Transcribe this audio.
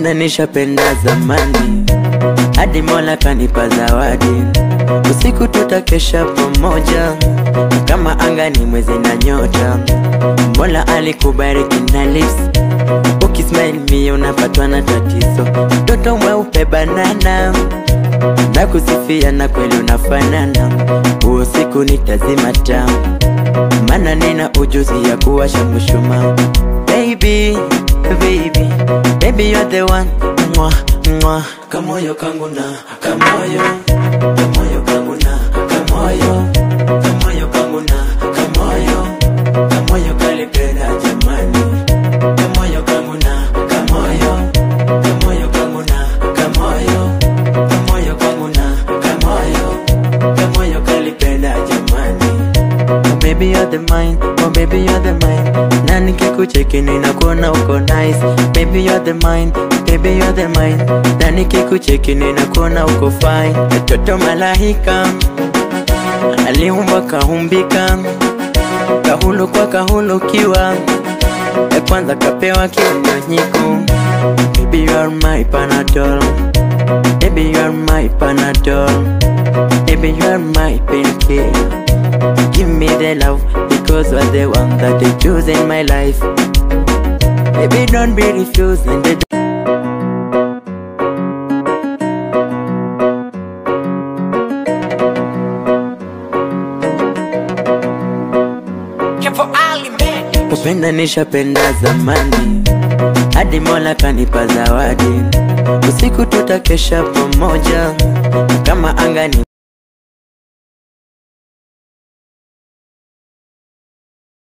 Kupenda nishapenda zamani, hadi Mola kanipa zawadi. Usiku tutakesha pamoja, kama anga ni mwezi na nyota. Mola alikubariki na lips, ukismile mie unapatwa na tatizo. Mtoto mweupe banana, na kusifia na kweli unafanana. Huo siku nitazima taa, maana nina ujuzi ya kuwasha mshumaa. Baby, baby, baby you're the one mwa, mwa. Kamoyo kangu na kamoyo, kamoyo kangu na kamoyo, kamoyo kangu na kamoyo, kamoyo kalipenda jamani, kamoyo kangu na kamoyo, kamoyo kangu na kamoyo, kamoyo kangu na kamoyo, kamoyo kalipenda jamani. Oh baby you're the mine, oh baby you're the mine Na nikikucheki ninakuona uko nice Baby you're the mine, baby you're the mine Na nikikucheki ninakuona uko fine Mtoto malaika Aliumba kaumbika Kahulu kwa kahulukiwa Ya kwanza kapewa kinyonyiku Baby you are my panadol Baby you are my panadol Baby you are my painkiller Give me the love because you're the one that I choose in my life. Baby, don't be refusing the Kupenda nishapenda zamani, hadi Mola kanipa zawadi. Usiku tutakesha pamoja, kama anga ni